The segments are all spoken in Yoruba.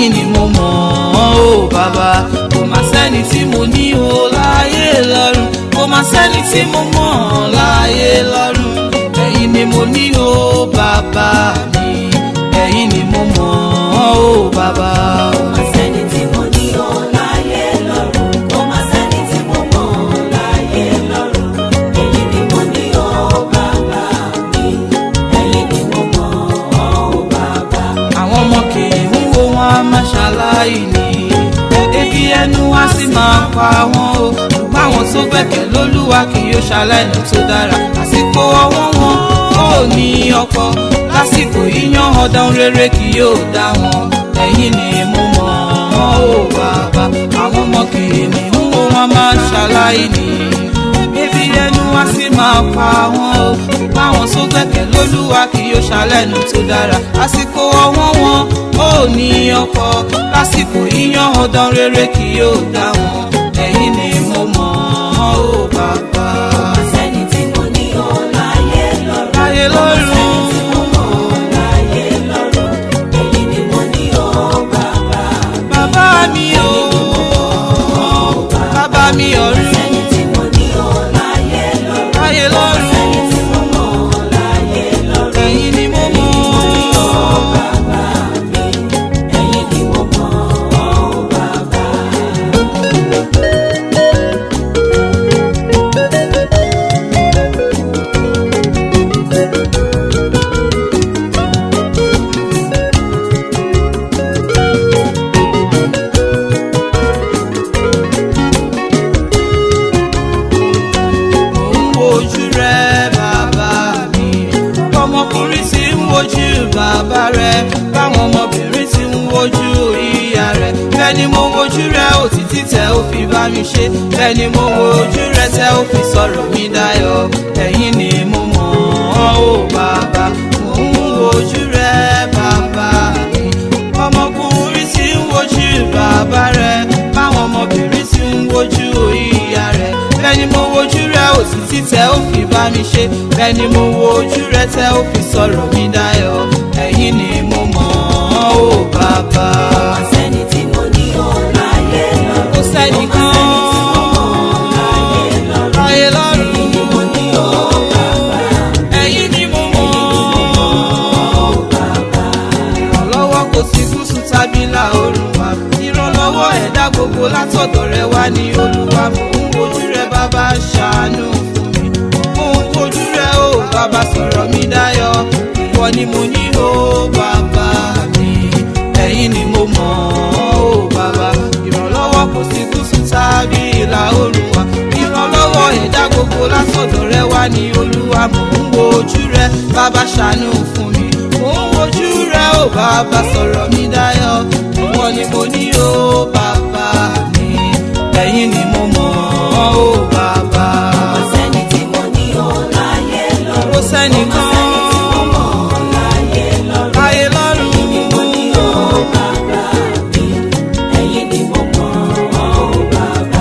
ẹ̀yin ni mo mọ̀ ọ́ o bàbá kò má sẹ́ni tí mo ní o láyé lọ́run kò má sẹ́ni tí mo mọ̀ láyé lọ́run ẹ̀yin ni mo ní o bàbá mi ẹ̀yin ni mo mọ̀ ọ́ o bàbá. Kò má sẹ́ni tí mo ní ọ láyé lọ́run. Kò má sẹ́ni tí mo mọ̀ láyé lọ́run. Ẹ̀yin ni mo ní ọ bàbá mi. Ẹ̀yin ni mo mọ̀ ọ́ bàbá. àwọn ọmọ kìí ń wo wọn a máa ṣàlàyé ni ebi ẹnu wa sì máa pa wọn o ṣùgbọ́n àwọn tó gbẹ̀kẹ̀ lólúwa kì yóò ṣàlàyé tó dára àsìkò ọwọ́ wọn ò ní ọkọ lásìkò yíyan ọdún rere kì yóò dá wọn ẹ̀yin ni mo mọ̀ ọ́ o bàbá àwọn ọmọ kìí ń wo wọn a máa ṣàlàyé ni ebi ẹnu wa sì máa pa wọn o báwọn tó gbẹ̀kẹ̀ lólúwa kì yóò ṣàlẹ́nu tó dára àsìkò ọwọ́ wọn ò ní ọkọ lásìkò yíyan ọdún rere kì yóò dá wọn ẹ̀yin ni mo mọ̀ ọ́ o bàbá. Kò má sẹ́ni tí mo ní ọ láyé lọ́run. láyé lọ́rùn Tí mo mọ̀ láyé lọ́run. Ẹ̀yin ni mo ní ọ bàbá. bàbá mi o bàbá mi ọ̀run Sẹ́ni tí mo ní ọ láyé lọ́run. láyé lọ́rùn Sẹ́ni tí mo mọ̀ láyé lọ́run. ẹ̀yin ni mo mọ̀ Bàbá mi, ẹ̀yin ni mo mọ̀ ọ́ bàbá. Mo ń wojú rẹ bàbá mi ọmọkùnrin tí ń wojú bàbá rẹ báwọn ọmọbìnrin tí ń wojú ìyá rẹ bẹ́ẹ̀ ni mo wojú rẹ òtítí tẹ ó fi bá mi ṣe bẹ́ẹ̀ ni mo wojú rẹ tẹ ó fi sọ̀rọ̀ mi dayọ̀ ẹ̀yin ni mo mọ̀ ọ́ o bàbá mo ń wojú rẹ bàbá mi ọmọkùnrin tí ń wojú bàbá rẹ báwọn ọmọbìnrin tí ń wojú ìyá rẹ bẹ́ẹ̀ ni mo wojú rẹ òtítí tẹ ó fi bá mi ṣe bẹ́ẹ̀ ni mo wojú rẹ tẹ ó fi sọ̀rọ̀ mi dayọ̀ ẹ̀yin ni mo mọ̀ ọ́ o bàbá. Sẹ́ni tí mo ní ọ láyé lọ́run. kò sẹ́nìkan Láyé lọ́run. láyé lọ́rùn Ẹ̀yin ni mo ní ọ bàbá. ẹ̀yin ni mo mọ̀ Ọ́ bàbá. ìrànlọ́wọ́ kò sí gúúsù tàbí ìlà oòrùn wa ìrànlọ́wọ́ ẹ̀dá gbogbo látọ̀dọ̀ rẹ wá ní olúwa mò ń wojú rẹ bàbá ṣàánú fún mi mò ń wojú rẹ o bàbá sọ̀rọ̀ mi dáyọ̀ ìwọ ni mo ní o bàbá mi ẹ̀yin ni mo mọ̀ o bàbá ìrànlọ́wọ́ kò sí gúúsù tàbí ìlà oòrùn wa ìrànlọ́wọ́ ẹ̀dá gbogbo látọ̀dọ̀ rẹ wá ní olúwa mò ń wojú rẹ bàbá ṣàánú fún mi mò ń wojú rẹ o bàbá sọ̀rọ̀ mi dáyọ̀ ìwọ ni mo ní o bàbá mi ẹ̀yin ni mo mọ̀ o bàbá Kò sẹ́ni tí mo ní ọ láyé lọ́run. kò sẹ́nìkan Láyé lọ́run. láyé lọ́rùn Ẹ̀yin ni mo ní ọ bàbá mi. Ẹ̀yin ni mo mọ̀ ọ́ bàbá.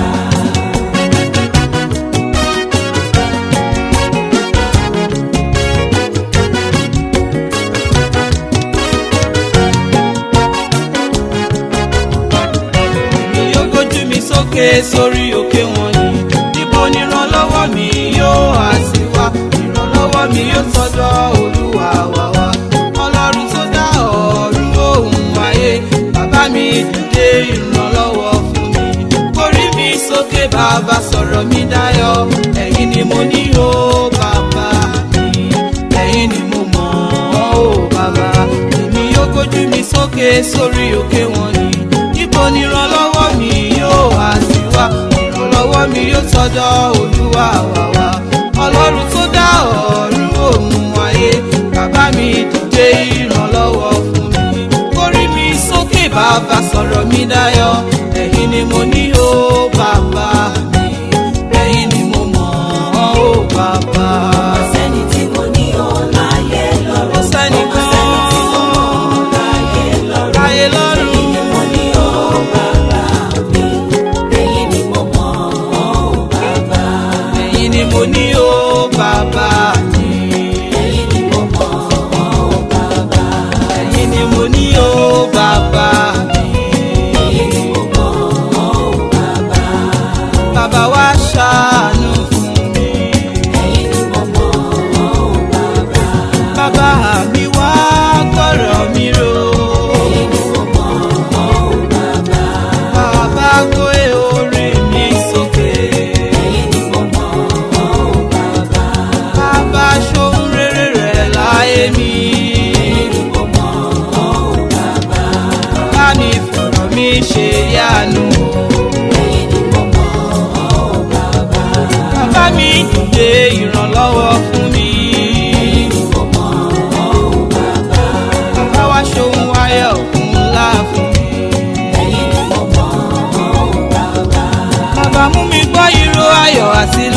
mi yóò gbójú mi sókè sórí òkè wọ̀nyí níbo ni ìrànlọ́wọ́ mi yóò á sí wá ìrànlọ́wọ́ mi yóò tọ́jọ́ olúwa wá wá ọlọ́run tó dá ọ̀run òun ayé bàbá mi dìde ìrànlọ́wọ́ fún mi orí mi sókè bàbá sọ̀rọ̀ mi dáyọ̀ ẹ̀yin ni mo ní o bàbá mi ẹ̀yin ni mo mọ̀ ọ́ o bàbá èmi yóò gbójú mi sókè sórí òkè wọ̀nyí níbo ni ìrànlọ́wọ́ mi yóò wá sí wá ìrànlọ́wọ́ mi yóò tọ́jọ́ olúwa wá wá ọlọ́run tó dá ọ̀run òun ayé bàbá mi dìde ìrànlọ́wọ́ fún mi kórí mi sókè bàbá sọ̀rọ̀ mi dáyọ̀ ẹ̀yin ni mo ní o bàbá mi ẹ̀yin ni mo mọ̀ ọ́ o bàbá. Kò sẹ́ni tí mo ní ọ láyé lọ́run. kò sẹ́nìkan Láyé lọ́run. láyé lọ́rùn. Ẹ̀yin ni mo ní ọ bàbá mi. Ẹ̀yin ni mo mọ̀ ọ́ bàbá. ẹ̀yin ni mo ní o bàbá mi Ẹ̀yin ni mo mọ̀ ọ́ bàbá. ẹ̀yin ni mo ní o bàbá mi sílẹ̀.